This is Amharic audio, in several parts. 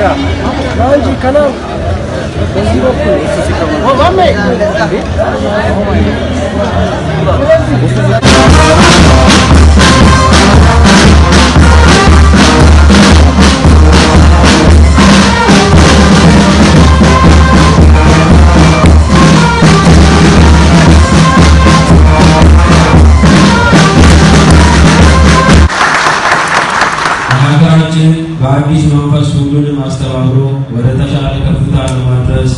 እንጂ ከና በዚህ በኩል ማሜ ሀገራችን በአዲስ መንፈስ ሁሉንም አስተባብሮ ወደ ተሻለ ከፍታ ለማድረስ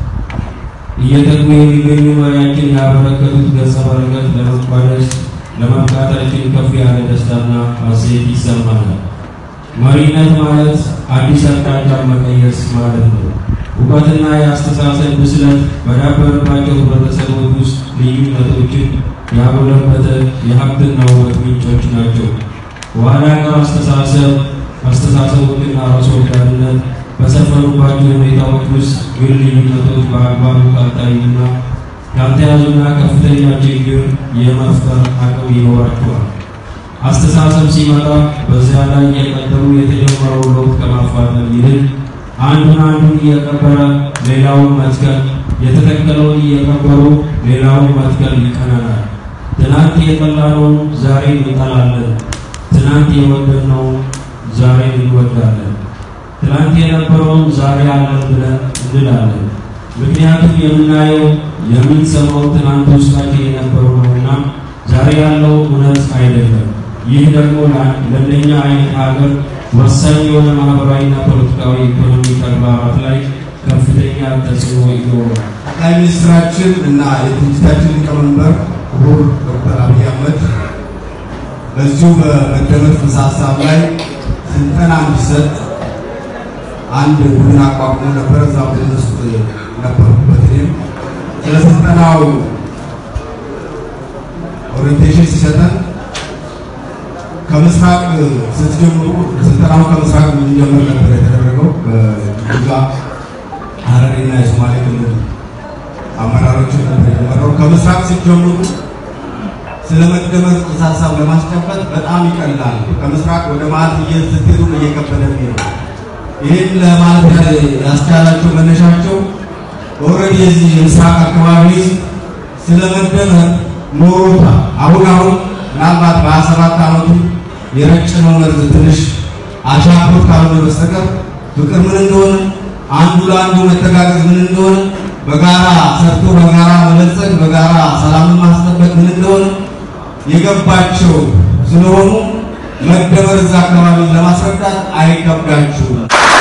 እየተጉ የሚገኙ መሪያችን ያበረከቱት ገጸ በረከት ለመቋደስ ለመብቃታችን ከፍ ያለ ደስታና ሐሴት ይሰማናል። መሪነት ማለት አዲስ አቅጣጫ መቀየስ ማለት ነው። እውቀትና የአስተሳሰብ ብስለት በዳበረባቸው ህብረተሰቦች ውስጥ ልዩነቶችን ያጎለበተ የሀብትና ውበት ምንጮች ናቸው። ኋላ ቀር አስተሳሰብ አስተሳሰቦችና ራስ ወዳድነት በሰፈኑባቸው ሁኔታዎች ውስጥ ግን ልዩነቶች በአግባቡ ካልታዩና ያልተያዙና ከፍተኛ ችግር የመፍጠር አቅም ይኖራቸዋል። አስተሳሰብ ሲመጣ በዚያ ላይ የቀጠሉ የተጀመረው ለውጥ ከማፋጠን ይልቅ አንዱን አንዱን እየቀበረ ሌላውን መትከል፣ የተተከለውን እየቀበሩ ሌላውን መትከል ይቀናናል። ትናንት የጠላነውን ዛሬ እንጠላለን። ትናንት የወደድነውን ዛሬ እንወዳለን። ትናንት የነበረውን ዛሬ አለን ብለን እንላለን። ምክንያቱም የምናየው የምንሰማው ትናንት ውስጣችን የነበረው ነውና ዛሬ ያለው እውነት አይደለም። ይህ ደግሞ ለእንደኛ አይነት ሀገር ወሳኝ የሆነ ማህበራዊና ፖለቲካዊ ኢኮኖሚ ተግባራት ላይ ከፍተኛ ተጽዕኖ ይኖራል። ጠቅላይ ሚኒስትራችን እና የድርጅታችን ሊቀመንበር ክቡር ዶክተር አብይ አህመድ በዚሁ በመደመር ጽንሰ ሀሳብ ላይ ስልጠና እንዲሰጥ አንድ ቡድን አቋቁሞ ነበር። እዛ ቡድን ውስጥ ነበርኩበት። እኔም ስለ ስልጠናው ኦሪንቴሽን ሲሰጠን ከምስራቅ ስትጀምሩ ስልጠናው ከምስራቅ እንዲጀምር ነበር የተደረገው። በጅጋ ሐረሪና የሶማሌ ክልል አመራሮች ነበር የጀመረው። ከምስራቅ ስትጀምሩ ስለ መደመር ጽንሰ ሀሳብ ለማስጨበጥ በጣም ይቀላል። ከምስራቅ ወደ መሀል ስትሄዱ እየከበደ ነው። ይህን ለማለት ያስቻላቸው መነሻቸው ኦልሬዲ የዚህ የምስራቅ አካባቢ ስለ መደመር ኖሮታ አሁን አሁን ምናልባት በሀያ ሰባት ዓመቱ የረጨነው መርዝ ትንሽ አሻክሮት ካልሆነ በስተቀር ፍቅር ምን እንደሆነ አንዱ ለአንዱ መተጋገዝ ምን እንደሆነ በጋራ ሰርቶ በጋራ መበልጸግ በጋራ ሰላምን ማስጠበቅ ምን እንደሆነ የገባቸው ስለሆኑ መደመር እዛ አካባቢ ለማስረዳት አይከብዳችሁም።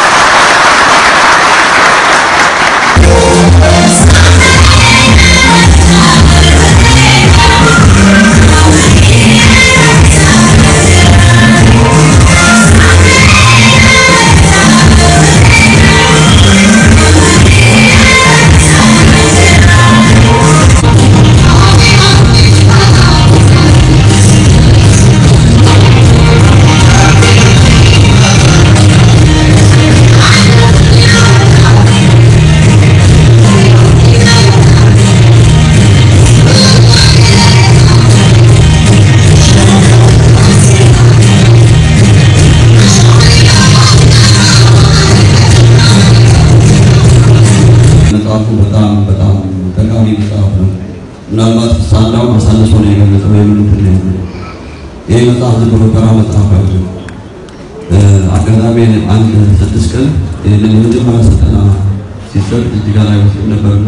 መጽሐፉ በጣም በጣም ጠቃሚ መጽሐፍ ነው። ምናልባት ሳናው አሳንሶ ነው የገለጸው የምንትን ነው የሚለው ይህ መጽሐፍ ዝም ብሎ ተራ መጽሐፍ አይደለም። አጋጣሚ አንድ ስድስት ቀን ይህንን የመጀመሪያ ስልጠና ሲሰጥ እዚህ ጋር ላይ ወስድ ነበርና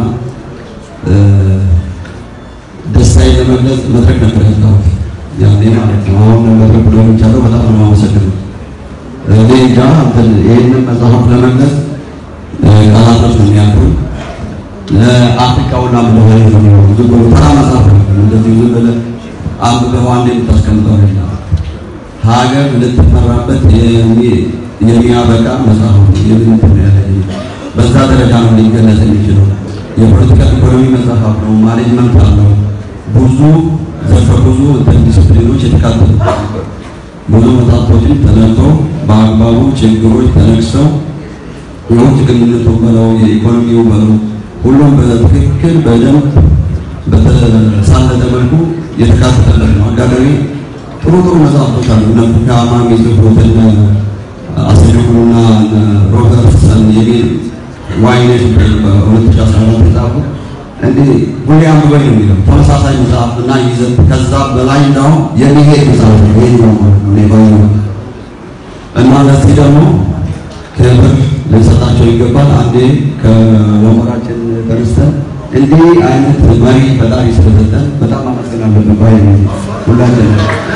ደስታዬን ለመግለጽ መድረክ ነበር ያጣሁት ያኔ ማለት ነው። አሁን መድረክ ብሎ የሚቻለው በጣም ነው የማመሰግነው። እኔ እንጃ እንትን ይህንን መጽሐፍ ለመግለጽ ቃላቶች ነው የሚያልፉ ለአፍሪካውና ምለሆነ ነው የሚሆኑ ዝም ብሎ ተራ መጽሐፍ ነው። እንደዚህ ዝም ብለህ አንብበው አንድ የምታስቀምጠው አይደለም። ሀገር ልትመራበት የሚያበቃ መጽሐፍ ነው። የምን እንትን ያለ በዛ ደረጃ ነው ሊገለጽ የሚችለው። የፖለቲካ ኢኮኖሚ መጽሐፍ ነው። ማኔጅመንት አለው። ብዙ ዘርፈ ብዙ እንትን ዲስፕሊኖች የተካተቱ ብዙ መጽሐፎችን ተነግተው በአግባቡ ችግሮች ተነግሰው የውጭ ግንኙነቱ በለው የኢኮኖሚው በለው ሁሉም በትክክል በደንብ በተሳለጠ መልኩ የተካተተለት ነው። አጋጣሚ ጥሩ ጥሩ መጽሐፎች አሉ። እነ ፉካማ የሚጽፉት እነ አስጀምሩና ሮበርትሰን የሚል ዋይኔት በ2014 የጻፉ እንዲህ ሁሌ አንብበኝ ነው የሚለው ተመሳሳይ መጽሐፍ እና ይዘት ከዛ በላይ እንዳውም የሚሄድ መጽሐፍ ነው። ይሄ ነው እኔ ባይ እና ለዚህ ደግሞ ክብር ልንሰጣቸው ይገባል። አንዴ ከወንበራችን ተነስተን እንዲህ አይነት መሪ ፈጣሪ ስለሰጠን በጣም አመስግናለን። ባይ ሁላችን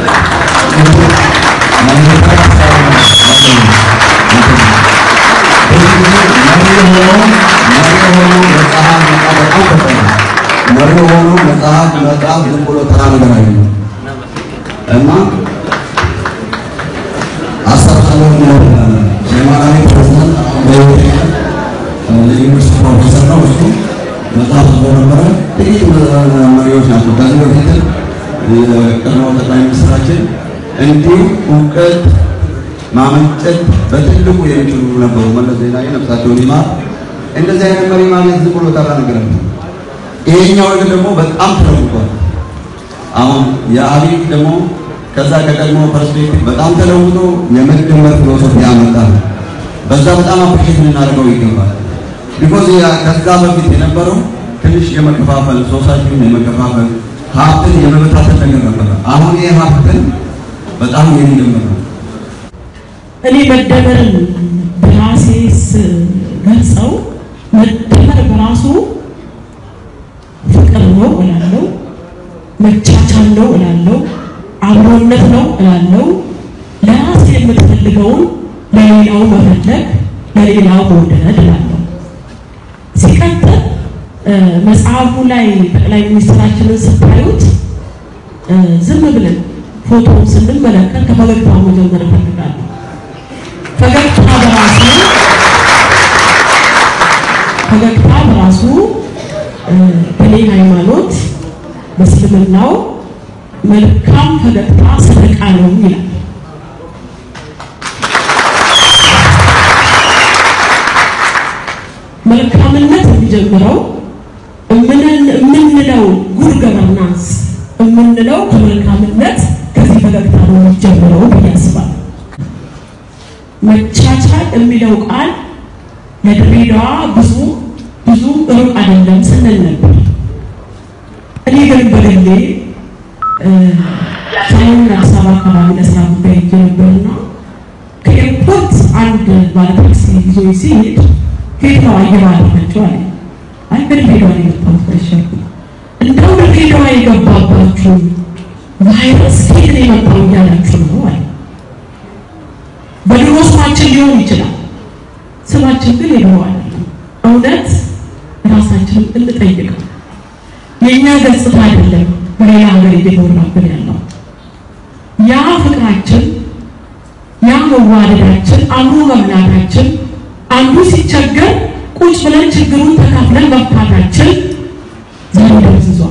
መሪ ሆኖ መጽሐፍ መጽሐፍ ዝም ብሎ ተራ ነገር አይደለም እና አስታውሳለሁ የማራዊ ፕሬዝዳንት በህይወት የዩኒቨርሲቲ ፕሮፌሰር ነው። እሱ መጽሐፍ ጽፎ ነበረ። ጥቂት መሪዎች ናቸው። ከዚህ በፊት የቀድሞው ጠቅላይ ሚኒስትራችን እንዲሁ እውቀት ማመንጨት በትልቁ የሚችሉ ነበሩ። መለስ ዜናዊ ነፍሳቸውን ይማር። እንደዚህ አይነት መሪ ማግኘት ዝም ብሎ ተራ ነገር ነው። ይሄኛው ግን ደግሞ በጣም ተለውጧል። አሁን የአብይ ደግሞ ከዛ ከቀድሞ ፐርስፔክቲቭ በጣም ተለውጦ የመደመር ፊሎሶፊ ያመጣል። በዛ በጣም አፕሪሼት ልናደርገው ይገባል። ቢኮዝ ከዛ በፊት የነበረው ትንሽ የመከፋፈል ሶሳይቲውን የመከፋፈል ሀብትን የመበታተን ነገር ነበረ። አሁን ይህ ሀብትን በጣም የሚደመር ነው። እኔ መደመርን በራሴስ ገልጸው መደመር በራሱ ፍቅር ነው እላለሁ፣ መቻቻል ነው እላለሁ፣ አብሮነት ነው እላለሁ። ለራሴ የምትፈልገውን ለሌላው መፈለግ፣ ለሌላው መውደድ እላለሁ። ሲቀጥል መጽሐፉ ላይ ጠቅላይ ሚኒስትራችንን ስታዩት ዝም ብለን ፎቶውን ስንመለከት ከፈገግታ መጀመር እፈልጋለሁ። ፈገግታ በራሱ ፈገግታ በራሱ በኔ ሃይማኖት በእስልምናው መልካም ፈገግታ ሰደቃ ነው ይላል። መልካምነት የሚጀምረው የምንለው ጉድ ገቨርናንስ የምንለው ከመልካምነት ከዚህ ፈገግታ ነው የሚጀምረው ብዬ አስባለሁ። መቻቻል የሚለው ቃል ለድሬዳዋ ብዙ ብዙ ሩቅ አይደለም ስንል ነበር። እኔ ግን በግሌ ሰሞኑን አዲስ አበባ አካባቢ ለስራ ጉዳይ ሄጄ ነበርና ከኤርፖርት አንድ ባለታክሲ ይዞ ሲሄድ ከየት ነው አየር አለፈችው አለ። አይ ከድሬዳዋ ነው የመጣሁት ተሸርኩ እንደው ድሬዳዋ የገባባችሁ ቫይረስ ከየት ነው የመጣው እያላችሁ ነው አለ። በድሮ ስማችን ሊሆን ይችላል። ስማችን ግን የድሮ አይደለም። እውነት ራሳችንን እንጠይቀው። የእኛ ገጽታ አይደለም በሌላ ሀገር እየኖርናብን ያለው ያ ፍቅራችን፣ ያ መዋደዳችን፣ አብሮ መብላታችን፣ አንዱ ሲቸገር ቁጭ ብለን ችግሩን ተካፍለን መፍታታችን ዛሬ ደብዝዟል።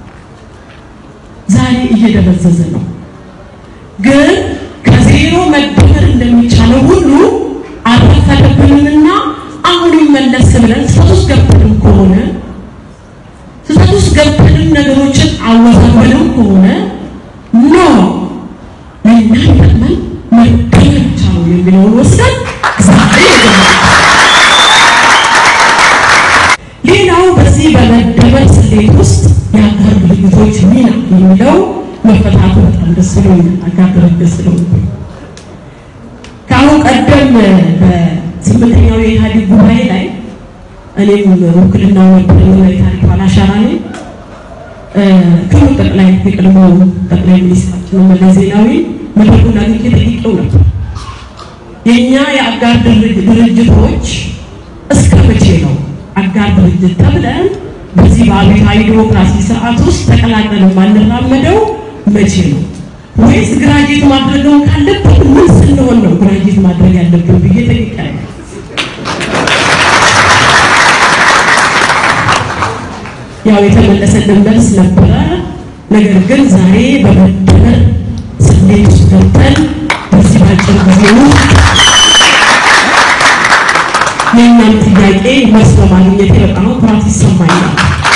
ዛሬ እየደበዘዘ ነው ግን ከዜሮ መደመር እንደሚቻለው ሁሉ አልተፈለብንምና አሁንም መለስ ብለን ስህተት ውስጥ ገብተንም ከሆነ ስህተት ውስጥ ገብተንም ነገሮችን አወዛበንም ከሆነ ኖ ለእኛ ይጠቅመን መደመር ብቻ ነው የሚለውን ወስደን ዛሬ ሌላው በዚህ በመደመር ስሌት ውስጥ የአጋር ድርጅቶች ሚና የሚለው መፈታቱ በጣም ደስ ብሎኛል። አጋር ድርጅት ስለሆነ ከአሁን ቀደም በስምንተኛው የኢህአዴግ ጉባኤ ላይ እኔም ውክልና ነበረኝና የታሪክ ባላሻራ ነኝ። ክቡር ጠቅላይ የቀድሞ ጠቅላይ ሚኒስትራችን መለስ ዜናዊ መድረኩን አግኝቼ ጠይቄው ነበር። የእኛ የአጋር ድርጅቶች እስከ መቼ ነው አጋር ድርጅት ተብለን በዚህ በአብዮታዊ ዲሞክራሲ ስርዓት ውስጥ ተቀላቅለን የማንራመደው መቼ ነው? ወይስ ግራጅዌት ማድረገው ካለብን ምን ስንሆን ነው ግራጅዌት ማድረግ ያለብን ብዬ ጠይቄያለሁ። ያው የተመለሰልን መልስ ነበረ። ነገር ግን ዛሬ በመደመር ስሌት ውስጥ ገብተን በዚህ ባጭር ጊዜ ውስጥ የእኛም ጥያቄ መልስ በማግኘት በጣም ኩራት ይሰማኛል።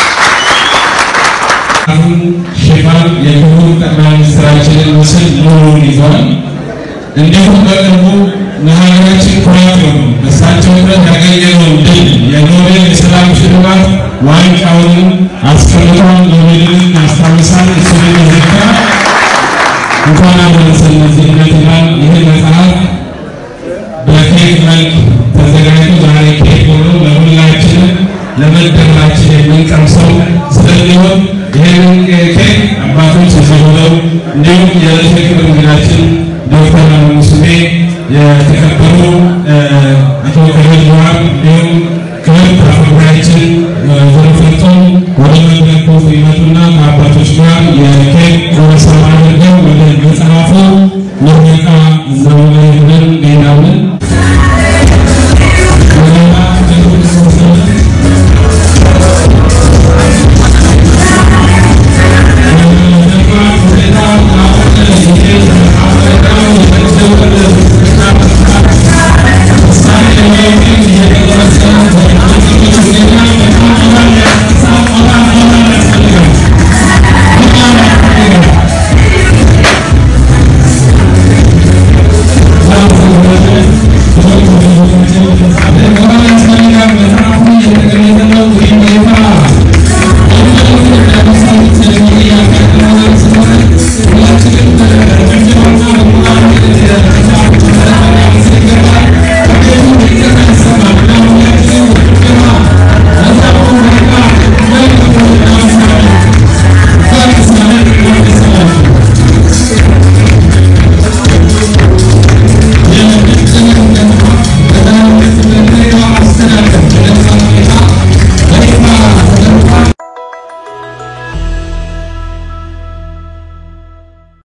አሁን ሽፋን የክቡር ጠቅላይ ሚኒስትራችንን ምስል ሙሉውን ይዟል። እንዲሁም በቅርቡ ለሀገራችን ኩራት የሆኑ በእሳቸው ጥረት ያገኘነውን ድል የኖቤል የሰላም ሽልማት ዋንጫውንም አስቀምጦ ኖቤልን ያስታውሳል። እሱን የሚዘካ እንኳን አደረሰን ለዚህ ዕለት ይላል። ይህ መጽሐፍ በኬክ መልክ ተዘጋጅቶ ዛሬ ኬክ ሆኖ ለሁላችንም ለመደመራችን የምንቀምሰው ስለሚሆን ይህንን ኬክ አባቶች እዚህ ሆነው እንዲሁም የዕለቱ የክብር እንግዳችን ዶክተር ሙስሜ የተከበሩ አቶ ከበድ ጀዋር እንዲሁም ክብርት አፈ ጉባኤያችን ወይዘሮ ፍርቱን ወደ መድረኩ ይመጡና ከአባቶች ጋር የኬክ ቆረሳ አድርገው ወደ መጽሐፉ